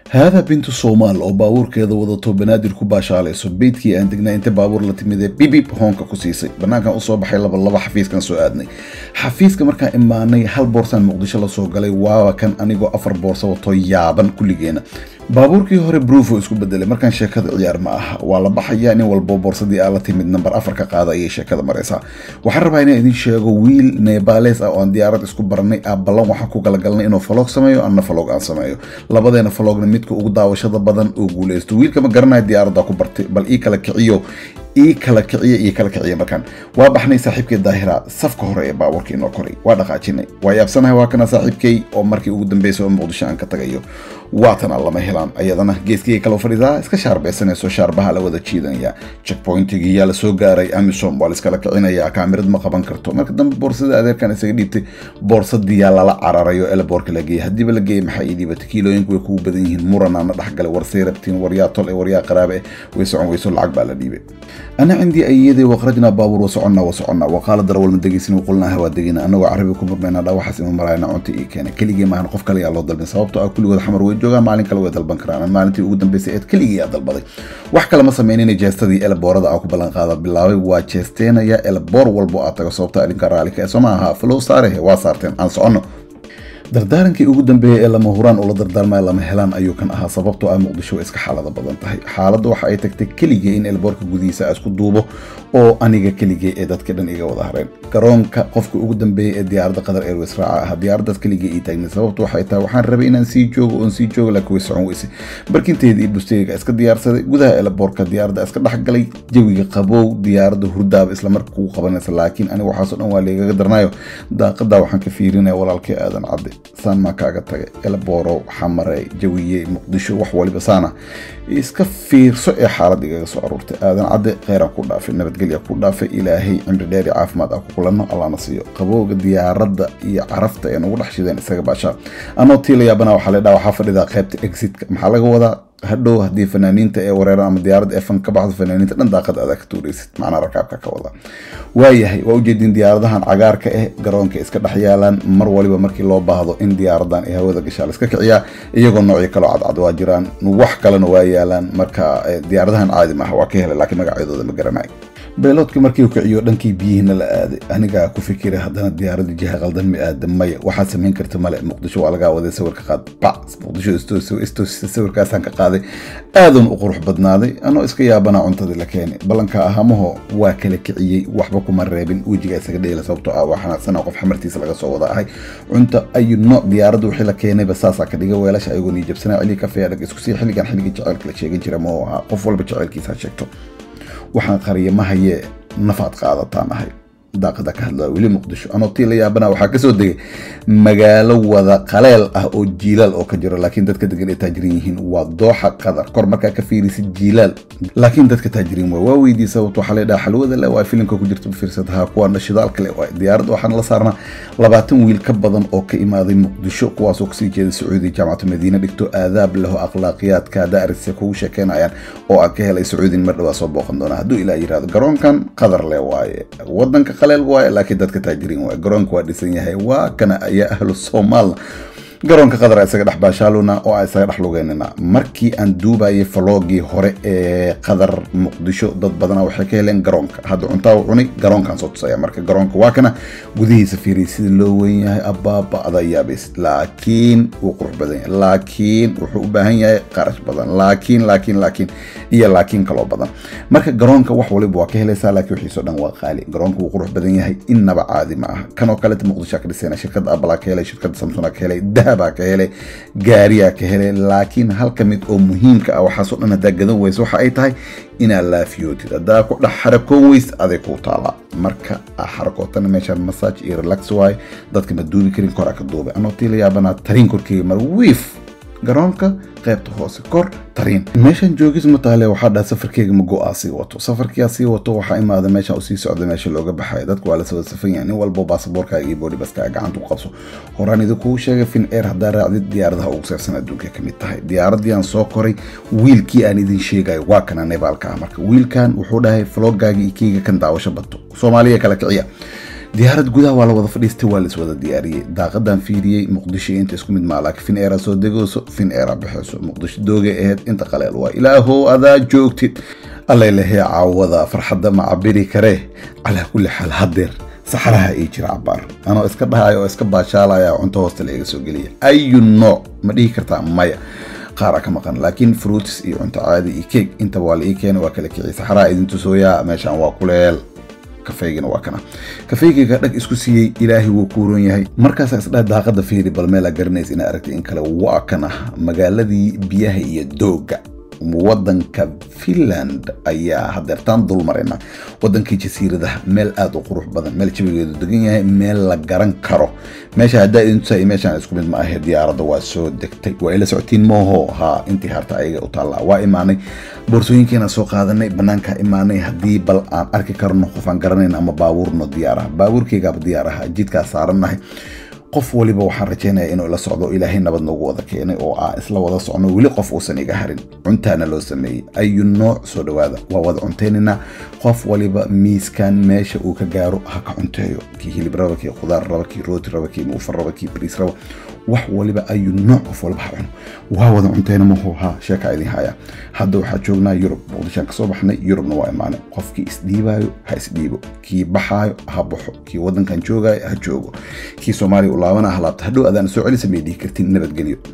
haada bintu soomaal oo baabuurkeeda wadato banaadir ku baashaalayso beydkii aan degnaa inta baabuur la timidee bibib hoonka ku siisay banaankan usoo baxay laba laba xafiiskan soo aadnay xafiiska markaan imaanay hal boorsaan muqdisho lasoo galay waaba kan anigoo afar boorsa wato yaaban kulligeena baabuurkii hore bruufo isku bedelay markaan sheekada ciyaar ma aha waa la baxayaa nin walbo boorsadii aa la timid namber afar ka qaada ayay sheekada maraysaa waxaan rabaa inaan idin sheego wiil neebales ah oo aan diyaarad isku baranay aa ballan waxaan ku galagalnay inuu falog sameeyo anna falog aan sameeyo labadeena falogna midka ugu daawashada badan oo guuleysto wiilka ma garanaya diyaaradda ku bartay bal ii kala kiciyo ii kala kiciya ii kala kiciya markaan waa baxnay saaxiibkay daahira safka hore ee baabuurka inoo koray waa dhaqaajinay waa yaabsanahay waa kana saaxiibkay oo markii ugu dambeysay oo muqdisho aan ka tagayo waatana lama helaan ayadana geeskii kala fadhidaa iska shaarbeysanayso shaarbaha la wada jiidanaya checkpointigii yaa lasoo gaaray amisom waa laiskala kicinaya kaamirad ma qaban karto marka dambe boorsada adeerkan isaga dhiibtay boorsadiyaa lala cararayo eleboorka la geeyay haddiiba la geeyay maxaa ii dhiibata kiilooyinku way kugu badan yihiin muranaana dhexgalay warsay rabtiin waryaa tol ee waryaa qaraabe eh way socon weyso lacag baa la dhiibay أنا عندي أيدي وخرجنا بابور وسعنا وسعنا وقال در والمدقيسين وقلنا هوا دقينا أنا وعربي كم بينا دا وحس إنه مراينا عنتي إيه كان كل جي ما هنقف كلي الله ضل سببته كل وجه حمر وجهه ما عليك كل وجه البنكران ما أنتي وجود بسيط كل جي هذا البضي وحكى لما سميني جاستدي إلى بورد أو بلان قاعدة بالله وجاستينا يا إلى بور والبو أتاك صوبته اللي كرا عليك اسمها فلو صاره وصارتين أن صعنه dardaarankii ugu dambeeyey ee lama huraan ula dardaarmaya lama helaan ayuu kan ahaa sababtoo ah muqdisho way iska xaalada badan tahay xaaladda waxa ay tagtay keligee in elboorka gudihiisa a isku duubo oo aniga keligee ee dadka dhan iga wada hareen garoonka qofka ugu dambeeyey ee diyaaradda qatar airways raaca ah diyaaraddaas keligee ii taagnay sababtu waxay tahay waxaan rabay inaan sii joogo oon sii joogo laakiin way socon weyse barkinteedii iyo busteyga iska diyaarsaday gudaha elboorka diyaaradda iska dhexgalay jawiga qabow diyaaradda hurdaaba isla marka kugu qabanaysa laakiin aniga waxaasoo dhan waa leegaga darnayo daaqadaa waxaan ka fiirinaya walaalkii aadan cadde saan maa kaaga tagay elbooro xamare jawiye muqdisho wax waliba saana iska fiirso ee xaalad igaga soo aruurtay aadan cadde kheyraan ku dhaafay nabadgelya ku dhaafay ilaahay cimri dheer iyo caafimaad ah ku kulanno allahna siiyo qabowga diyaaradda iyo carafta ee nagu dhex shideen isaga baashaa anoo tii la yaabana waxaa la dhaha waxaa fadhidaa qaybta exitka maxaa laga wadaa hadhow haddii fanaaniinta ee wareeran ama diyaaradda efan ka baxdo fanaaniinta dhan daaqad adaa ka tuuraysid macnaa rakaabka ka wada waayahay waa ujeedin diyaaradahan cagaarka eh garoonka iska dhex yaalaan mar waliba markii loo baahdo in diyaaradan ay hawada gashaa la iska kiciyaa iyagoo noocyo kaloo cadcad waa jiraan wax kalena waa yaalaan marka diyaaradahan caadi maaha waa ka helay laakiin magacyadooda ma garanayo beeloodka markii uu kiciyo dhankii biyihiina la aaday anigaa ku fikiray haddana diyaaradda jiha qaldan ma aada maya waxaad samayn karta male muqdisho waa lagaa waday sawirka qaad bac muqdisho istoosisa sawirkaasaan ka qaaday aadan u qurux badnaaday anoo iska yaabanaa cuntadii la keenay ballanka ahamaho waa kala kiciyey waxba kuma reebin wejiga isaga dheela sababtoo ah waa xanaaqsana qof xamartiisa laga soo wada ahay cunto ayu nooc diyaaradda wixii la keenayba saasaa ka dhiga weelasha ayagoo nii jabsanaa cili kafee adag isku sii xilligan xilligii jaceylka la sheegan jira moo ahaa qof walba jaceylkiisa ha sheegto waxaan qariya ma hayee nafaad qaadataan ahay daaqada ka hadlaya weli muqdisho anoo tii la yaabana waxaa kasoo degay magaalo wada qaleel ah oo jiilaal oo ka jiro laakiin dadka degan ay taajiriin yihiin waa dooxa qadar kor markaa ka fiirisid jiilaal laakiin dadka taajiriin waa waa weydii sababto waxaa leedhaha xalwada le waa filimka ku jirta fiirsadaha kuwaana shidaalka le waa diyaaradda waxaana la saarnaa labaatan wiil ka badan oo ka imaaday muqdisho kuwaasoo kasii jeeda sacuudi jaamacatu madiina dhigto aadaab leho akhlaaqiyaadka daarise kugu sheekeynayaan oo aan ka helay sacuudin mar dhawaa soo booqan doona hadduu ilaa yirahdo garoonkan qadar le waaye wadanka qaleel waaye laakiin dadka taajiriin waaye garoonka waa dhisan yahay waa kana ayaa ahlu soomaalna garoonka qadar isaga dhex baashaaluna oo aan isaga dhex lugeynina markii aan duubayay faloogii hore ee qadar muqdisho dad badana waxay ka heleen garoonka hadda cuntaa u cunay garoonkaan soo tusaya marka garoonka waa kana gudihiisa fiiriy sida loo weyn yahay abaaba adaa yaabays laakiin wuu qurux badan yahay laakiin wuxuu u baahan yahay qarash badan laakiin laakiin laakiin iyo laakiin kaloo badan marka garoonka wax waliba waa ka helaysaa laakiin wixiisoo dhan waa qaali garoonka wuu qurux badan yahay innaba caadi ma aha kanoo kaleta muqdisho ka dhisayna shirkadda apple ka helay shirkadda samsung ka helay baa ka helay gaariyaa ka helay laakiin halka mid oo muhiimka ah waxaasoo dhan haddaa gadan weysa waxa ay tahay inaad laafiyootid haddaa ku dhex xarakoon weys aday kuu taalaa marka xarakootana meeshaan massage iyo relax waaye dadka ma duubi karin koraa ka duubay anoo tii la yaabanaa tariin korkeyga mar wiif garoonka qaybta hoose kor tariin meeshan joogis mataale waxaa dhaha safarkeyga ma go-aa sii wato safarkiyaa sii wato waxaa imaada meeshan usii socda meesha looga baxaya dadku waa la soo safan yahay nin walbo baasaboorkaaga iyo boodi baskaaga gacanta ku qabso horaan idinkuu sheegay fin air haddaa raacdid diyaaradaha ugu seersan adduunka ka mid tahay diyaaraddii aan soo koray wiilkii aan idin sheegayo waa kana nebaalka ah marka wiilkan wuxuu dhahay floggaagi iyo keyga kan daawasho bato soomaaliya kala kiciya diyaarad gudaha waa la wada fadhiistay waa laiswada diyaariyey daaqadan fiiriyey muqdisho inta isku mid maa laakiin fin eera soo degayso fin eera bixayso muqdisho doogay ahayd inta qaleel waa ilaahow adaa joogtid allaylahee caawada farxadda ma cabiri karee calaa kulli xaal haddeer saxaraha ii jira cabaar anoo iska dhahayo oo iska baashaalaya cunto hoosta la iga soo geliya ayu nooc ma dhihi kartaa maya qaara ka maqan laakiin fruits iyo cunto caadi iyo keeg intaba waa la ii keenay waa kala kiciy saxaraha idin tusooyaa meeshaan waa kuleel kafeygina waa kana kafeygiga dhag isku siiyey ilaahay wuu kuuron yahay markaasaa isdhaha daaqada fiiri bal meelaa garanaysa inaa aragtay in kale waa kana magaaladii biyaha iyo dooga wadanka finland ayaa hadeertaan dul marayna wadankii jasiiradaha meel aada u qurux badan meel jabigeedu degan yahay meel la garan karo meesha haddaa idin tusaay meeshaan isku mid ma ahe diyaaradda waa soo degtay waa ila socotiin mooho haa intii harta ayaga u taallaa waa imaanay boorsooyinkeena soo qaadanay banaankaa imaanay haddii bal aan arki karno qof aan garanayn ama baabuurno diyaaraha baabuurkeygaaba diyaaraha jidkaa saarannahay qof waliba waxaan rajaynaya inuu ila socdo ilaahay nabad noogu wada keenay oo aan isla wada socno weli qof uusan iga harin cuntaana loo sameeyey ayu nooc soo dhawaada waa wada cuntaynayna qof waliba miiskan meesha uu ka gaaro ha ka cunteeyo kii hilib raba kii khudaar raba kii rooti raba kii muufar raba kii bariis raba wax waliba ayu nooc qof waliba ha cuno waa wada cuntayna maho ha sheeka idin haya hadda waxaa joognaa yurub muqdishaan kasoo baxnay yurubna waa imaanay qofkii isdhiibaayo ha isdhiibo kii baxaayo ha baxo kii wadankan joogaayo ha joogo kii soomaaliya u laabana ha laabta hadhow adaan soo celisa may dhihi kartin nabadgelyo